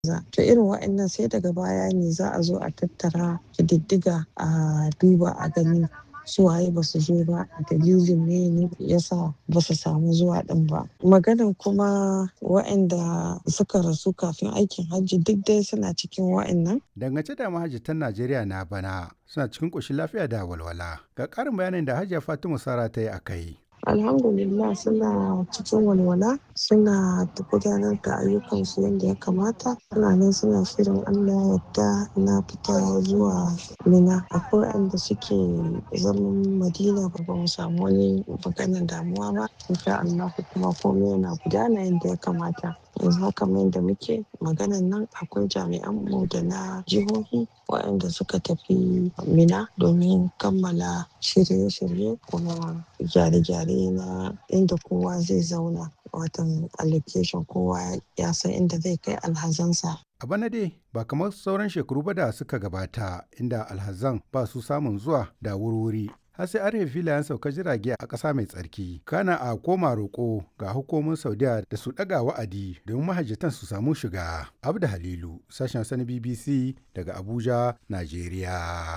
to irin wa'annan sai daga baya ne za a zo a tattara ƙididdiga a duba a gani su waye ba su zo ba dalilin ne ne yasa ba su samu zuwa din ba maganan kuma wa'anda suka rasu kafin aikin hajji duk dai suna cikin wa'annan dangance da mahajjatan najeriya na bana suna cikin ƙoshin lafiya da walwala ga ƙarin bayanin da hajiya fatima sara ta yi a kai alhamdulillah suna cikin walwala suna gudanar da ayyukansu yadda ya kamata suna nan suna shirin allah yadda na fita zuwa mina akwai wanda suke zaman madina ba ba mu samu wani maganar damuwa ba insha allah kuma komai yana gudana yadda ya kamata yanzu haka mai da muke maganan nan akwai jami'an mu da na jihohi waɗanda suka tafi mina domin kammala shirye-shirye kuma gyare-gyare na inda kowa zai zauna watan allocation kowa ya san inda zai kai alhazansa a bana dai ba kamar sauran shekaru ba da suka gabata inda alhazan ba su samun zuwa da wurwuri har sai an rufe filayen saukar jirage a ƙasa mai tsarki kana a koma roƙo ga hukumomin saudiya da su ɗaga wa'adi domin mahajjatan su samu shiga abda halilu sashen sani bbc daga abuja najeriya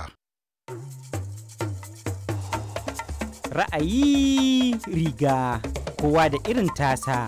ra'ayi riga kowa da irin tasa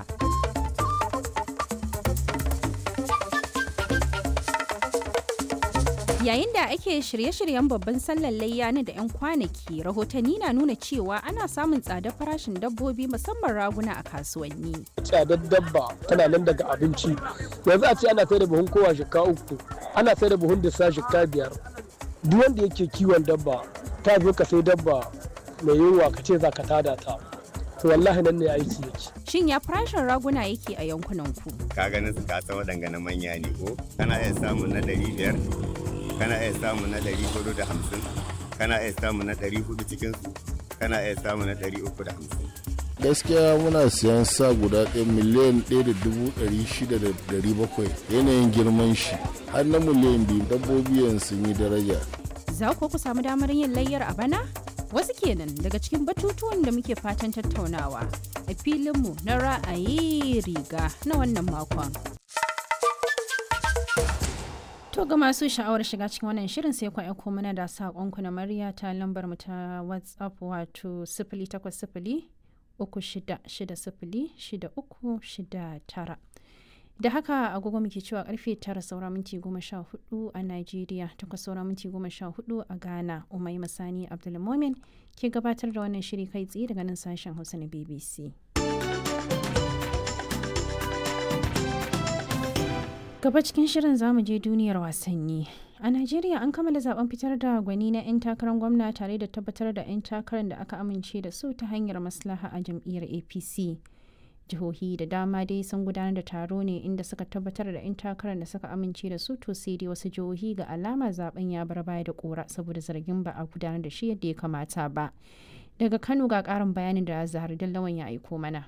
Yayin da ake shirye-shiryen babban sallar layya na da 'yan kwanaki, rahotanni na nuna cewa ana samun tsadar farashin dabbobi musamman raguna a kasuwanni. Tsadar dabba tana nan daga abinci. Yanzu a ce ana sai da buhun kowa shika uku, ana sai da buhun disa shika biyar. Duk wanda yake kiwon dabba, ta zo ka sai dabba mai yunwa ka ce za ka tada ta. To wallahi nan ne aiki yake. Shin ya farashin raguna yake a yankunan ku? Ka ganin su ka san waɗanga na manya ne ko? Kana iya samun na ɗari biyar, kana iya samu na ɗari hudu da hamsin kana iya samu na ɗari hudu cikinsu kana iya samu na ɗari uku da hamsin. gaskiya muna siyan sa guda ɗaya miliyan ɗaya da dubu ɗari shida da ɗari bakwai yanayin girman shi har na miliyan biyu dabbobi yanzu sun yi daraja. Za ku ku samu damar yin layyar a bana? Wasu kenan daga cikin batutuwan da muke fatan tattaunawa a filinmu na ra'ayi riga na wannan makon. To ga masu sha'awar shiga cikin wannan shirin sai ku aiko mana da saƙonku na murya ta lambar mu ta WhatsApp wato sifili takwas sifili uku shida shida sifili shida uku shida tara. Da haka agogo muke cewa karfe tara saura minti goma sha hudu a Najeriya takwas saura minti goma sha hudu a Ghana Umai Masani Abdulmomin ke gabatar da wannan shiri kai tsaye daga nan sashen Hausa na BBC. gaba cikin shirin zamu je duniyar wasanni a najeriya an kammala zaben fitar da gwani na 'yan takarar gwamna tare da tabbatar da 'yan takarar da aka amince da su ta hanyar maslaha a jam'iyyar apc jihohi da dama dai sun gudanar da taro ne inda suka tabbatar da 'yan takarar da suka amince da su to sai dai wasu jihohi ga alama zaben ya bar baya da kora saboda zargin ba a gudanar da shi yadda ya kamata ba daga kano ga karin bayanin da zahar dallawan ya aiko mana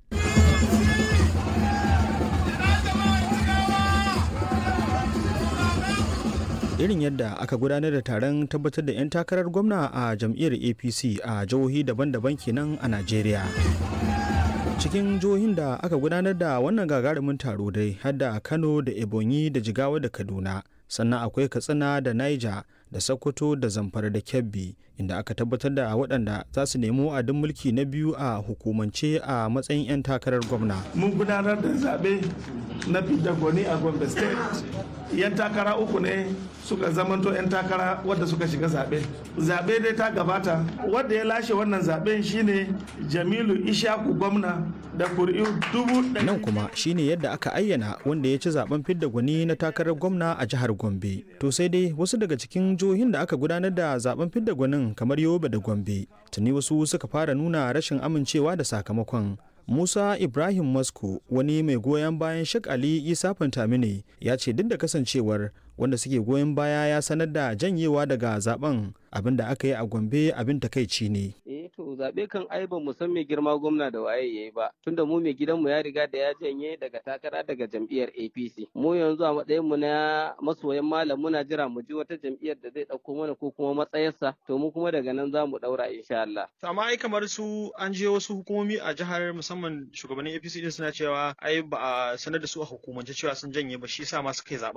irin yadda aka gudanar da taron tabbatar da 'yan takarar gwamna a jam'iyyar apc a jihohi daban-daban kenan a najeriya cikin jihohin da aka gudanar da wannan gagarumin taro dai har da kano da ebonyi da jigawa da kaduna sannan akwai katsina da niger da sokoto da zamfara da kebbi inda aka tabbatar da waɗanda za su nemi wa'adin mulki na biyu a hukumance a matsayin 'yan takarar gwamna mun gudanar da zaɓe na fidda gwani a gombe state yan takara uku ne suka zamanto 'yan takara wadda suka shiga zaɓe zaɓe dai ta gabata wadda ya lashe wannan zaɓen shine jamilu ishaku gwamna da kuri'u dubu nan kuma shine yadda aka ayyana wanda ya ci zaben fidda gwani na takarar gwamna a jihar gombe to sai dai wasu daga cikin jihohin da aka gudanar da zaben fidda gwanin kamar yobe da gombe tuni wasu suka fara nuna rashin amincewa da sakamakon Musa Ibrahim Masko wani mai goyon bayan Sheikh Ali Isa Fantamine ya ce duk da kasancewar wanda suke goyon baya ya sanar da janyewa daga zaben abin da aka yi a Gombe abin takaici ne. Eh to zaɓe kan ai ba mu san mai girma gwamna da waye yayi ba tunda mu mai gidanmu ya riga da ya janye daga takara daga jam'iyyar APC mu yanzu a matsayin mu na masoyan malam muna jira mu ji wata jam'iyyar da zai ɗauko mana ko kuma matsayarsa to mu kuma daga nan za mu ɗaura insha Allah. amma ai kamar su an je wasu hukumomi a jihar musamman shugabannin APC din suna cewa ai ba a sanar da su a hukumance cewa sun janye ba shi yasa ma suka yi zaɓen